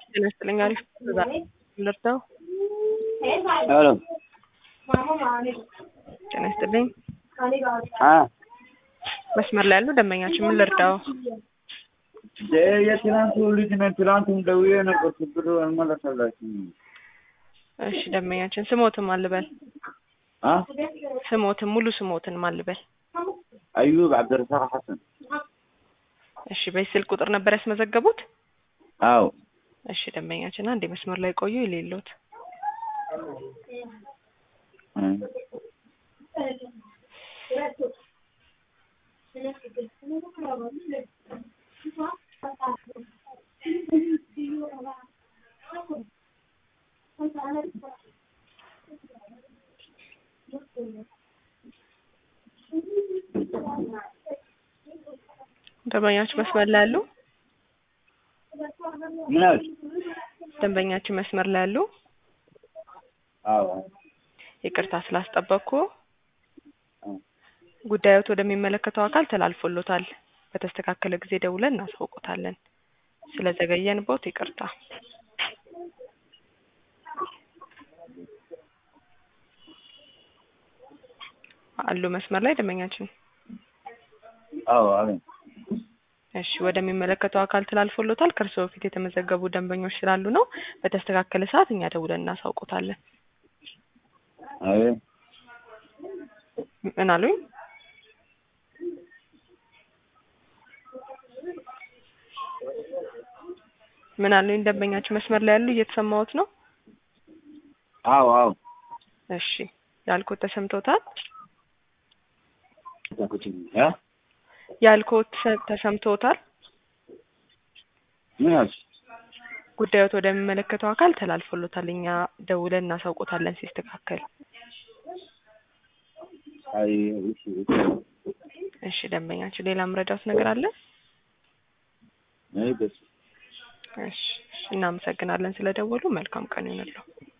ጤና ይስጥልኝ። አሪፍ ልርዳው? ሄሎ ጤና ይስጥልኝ። አ መስመር ላይ ያሉ ደንበኛችን ምን ልርዳው? የትናንቱ ልጅ ነኝ። ትናንቱም ደውዬ ነበር። ችግሩ አልመለሰላችም። እሺ ደንበኛችን ስሞትን ማልበል አ ስሞትን ሙሉ ስሞትን ማልበል። አዩብ አብደረሳቅ ሐሰን። እሺ በዚህ ስልክ ቁጥር ነበር ያስመዘገቡት? አዎ እሺ ደንበኛችን አንድ መስመር ላይ ቆዩ የሌሎት እ ደንበኛችን መስመር ላይ ያሉ ምን አልሽ? ደንበኛችን መስመር ላይ ያሉ አዎ ይቅርታ ስላስጠበቅኩ ጉዳዮት ወደሚመለከተው አካል ተላልፎሎታል። በተስተካከለ ጊዜ ደውለን እናሳውቆታለን። ስለዘገየንቦት ይቅርታ። አሉ መስመር ላይ ደንበኛችን። አዎ አሜን። እሺ ወደሚመለከተው አካል ተላልፎሎታል። ከእርስዎ በፊት የተመዘገቡ ደንበኞች ስላሉ ነው። በተስተካከለ ሰዓት እኛ ደውለን እናሳውቆታለን። አሜን። ምን አሉኝ? ምን አሉኝ? ደንበኛችን መስመር ላይ ያሉ እየተሰማዎት ነው? አዎ አዎ እሺ ያልኩት ተሰምቶታል? ያ ያልኩት ተሰ- ተሰምቶታል? ምን አልሽ? ጉዳዮት ወደሚመለከተው አካል ተላልፎሎታል። እኛ ደውለን እናሳውቆታለን ሲስተካከል። አይ እሺ እሺ እሺ ደንበኛችን ሌላ ምረዳውት ነገር አለ? አይ በስ እሺ እሺ፣ እናመሰግናለን ስለደወሉ። መልካም ቀን ይሁንልዎ።